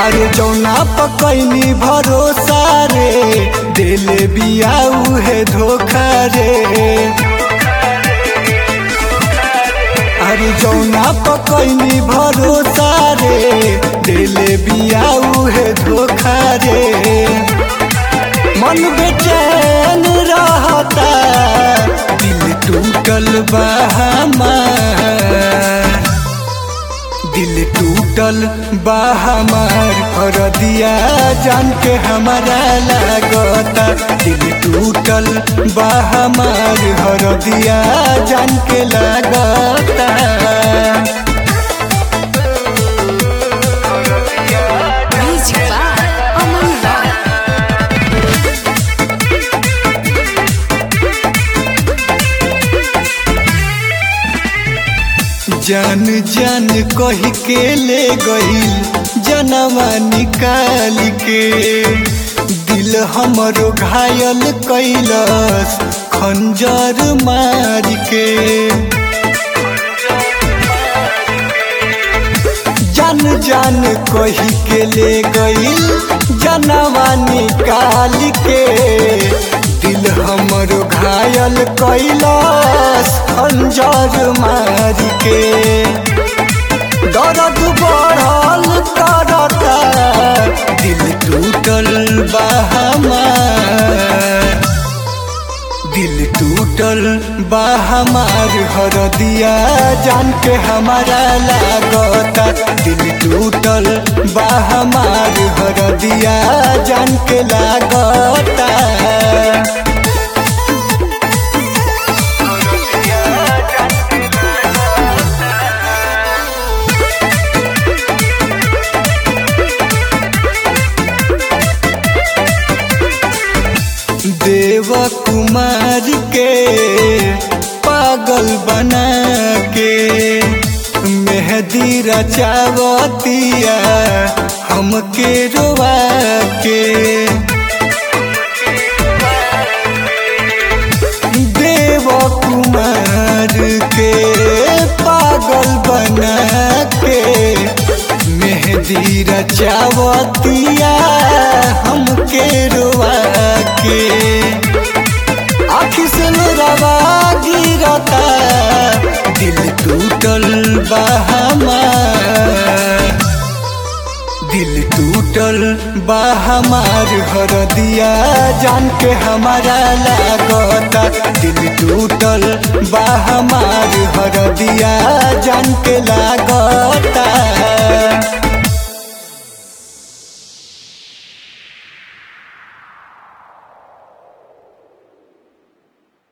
अरे जौना पकैनी भरोसा रे दिल बियाऊ है धोखा रे अरे जौना पकैनी भरोसा रे दिल बियाऊ है धोखा रे मन बेचैन रहता दिल टूटल बा हमार दिल टूटल बा हमार और दिया जान के हमारा लागता दिल टूटल बा हमार और दिया जान के लागता Music by Aman Roy. जान जान कह के ले गईल जनवा निकाल के दिल हमरो घायल कैलस खंजर मार के जान जान कह के ले गईल जनवा निकाल के दिल हमरो घायल कैलस खंजर मार के दर्द बढ़ल करता दिल टूटल बा हमार दिल टूटल बा हमार हर दिया जान के हमारा लागता दिल टूटल बा हमार हर दिया जान के लागता देव कुमार के पागल बना के मेहदी रचावतिया हमके रोवा के देव कुमार के पागल बना के मेहदी रचावतिया हमके रोवा के आखी से रवा गिरता दिल टूटल बा हमार दिल टूटल बा हमार हर दिया जान के हमारा लागता दिल टूटल बा हमार हर दिया जान के लागता